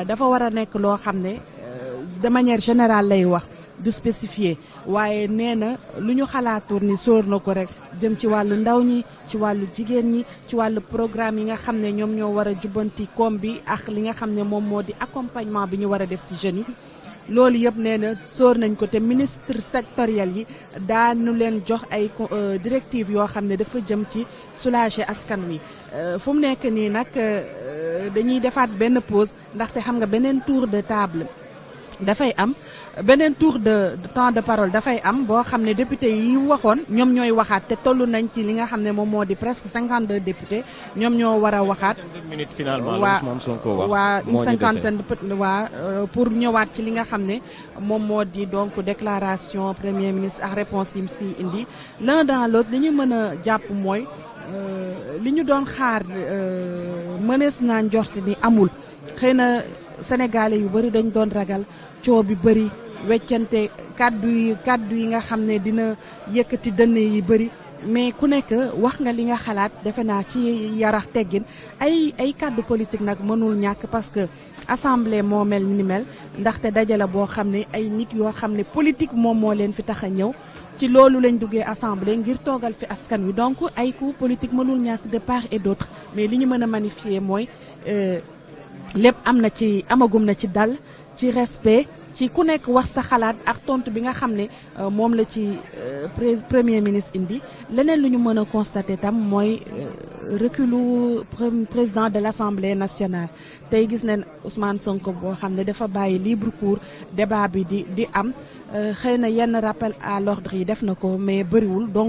dafa war a nekk loo xam ne de manière générale lay wax du spécifier waaye nee na lu ñu xalaatoon ni sóor na ko rek jëm ci wàllu ndaw ñi ci wàllu jigéen ñi ci wàllu programme yi nga xam ne ñoom ñoo war a jubbanti koom bi ak li nga xam ne moom moo di accompagnement bi ñu war a def si jeunes yi loolu yëpp nee na sóor nañ ko te ministre sectoriel yi daanu leen jox ay directives yoo xam ne dafa jëm ci soulager askan wi fu mu nekk nii nag dañuy defaat benn pause ndaxte xam nga beneen tour de table dafay am beneen tour de temps de parole dafay am boo xam ne député yi waxoon ñoom ñooy waxaat te toll nañ ci li nga xam ne moom moo di presque cinquante deux députés ñoom ñoo war a waxaat. minutes finalement waa Ousmane Sonko wax waa une moo ñu dese. cinquantaine peut waa pour ñëwaat ci li nga xam ne moom moo di donc déclaration premier ministre ak réponse yi mu si indi l'un dans l'autre li ñu mën a jàpp mooy euh, li ñu doon xaar euh, mënees naa njort ni amul xëy na sénégalais yu bëri dañ doon ragal coow bi bëri weccante kàddu yi kàddu yi nga xam ne dina yëkkati dënn yi bëri mais ku nekk wax nga li nga xalaat defe naa ci yarax teggin ay ay kàddu politique nag mënul ñàkk parce que assemblée moo mel ni mel ndaxte dajale boo xam ne ay nit yoo xam ne politique moom moo leen fi tax a ñëw ci loolu lañ duggee assemblée ngir toogal fi askan wi donc ay coup politique mënul ñàkk de part et d'autre mais li ñu mën a magnifier mooy euh, lépp am na ci amagum na ci dal ci respect ci ku nekk wax sa xalaat ak tontu bi nga xam ne euh, moom la ci euh, pré- premier ministre indi leneen lu ñu mën a constater tam mooy euh, reculu pré- président de l'Assemblée nationale tey gis nañ Ousmane Sonko boo xam ne dafa bàyyi libre cours débat bi di di am euh, xëy na yenn rappel à l'ordre yi def na ko mais bëriwul donc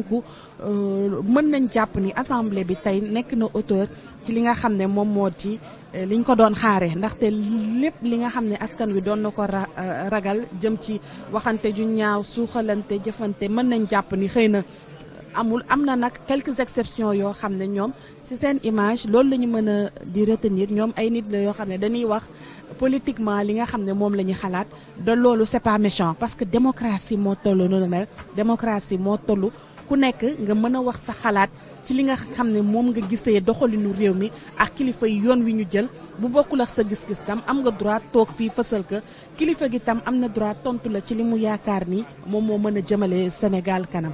euh, mën nañ jàpp ni assemblée bi tey nekk na auteur ci li nga xam ne moom moo ci liñ ko doon xaare ndaxte lépp li nga xam ne askan wi doon na ko ra ragal jëm ci waxante ju ñaaw suuxalante jëfante mën nañ jàpp ni xëy na amul am na nag quelques exceptions yoo xam ne ñoom ci seen image loolu la ñu mën a di retenir ñoom ay nit la yoo xam ne dañuy wax politiquement li nga xam ne moom la ñu xalaat de loolu c'est pas méchant parce que démocratie moo tollu noonu mel démocratie moo tollu ku nekk nga mën a wax sa xalaat ci li nga xam ne moom nga gisee doxalinu réew mi ak kilifa yi yoon wi ñu jël bu bokkul ak sa gis-gis tam am nga droit toog fii fësal ka kilifa gi tam am na droit tontu la ci li mu yaakaar ni moom moo mën a jëmale Sénégal kanam.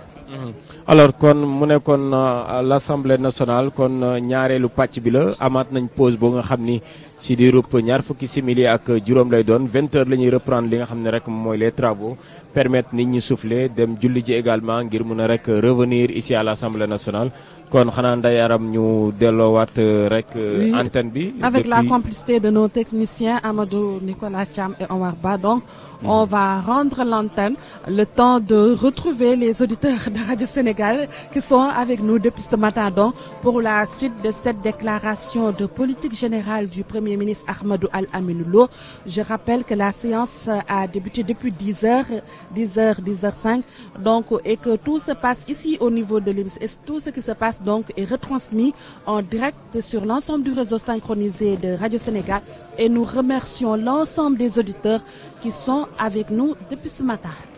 alors kon mu nekkoon l'Assemblée nationale kon ñaareelu pàcc bi la amaat nañ pause boo nga xam ni si di rupp ñaar fukki simili ak juróom lay doon vingt heures la ñuy reprendre li nga xam ne rek mooy les travaux permettre nit ñi souffler dem julli ji également ngir mun a rek revenir ici à l'Assemblée nationale kon xanaa nday aram ñu delloowaat rek Oui, antenne bi Avec la depuis- complicité de nos techniciens Amadou Nicolas Cham et Omar Ba, donc on va rendre l'antenne le temps de retrouver les auditeurs de Radio Sénégal qui sont avec nous depuis ce matin donc pour la suite de cette déclaration de politique générale du Premier ministre Ahmadou Al-Aminou Lo. Je rappelle que la séance a débuté depuis 10 heures, 10 heures, 10 heures 5, donc et que tout se passe ici au niveau de l'IMS et tout ce qui se passe donc est retransmis en direct sur l'ensemble du réseau synchronisé de Radio Sénégal et nous remercions l'ensemble des auditeurs qui sont avec nous depuis ce matin.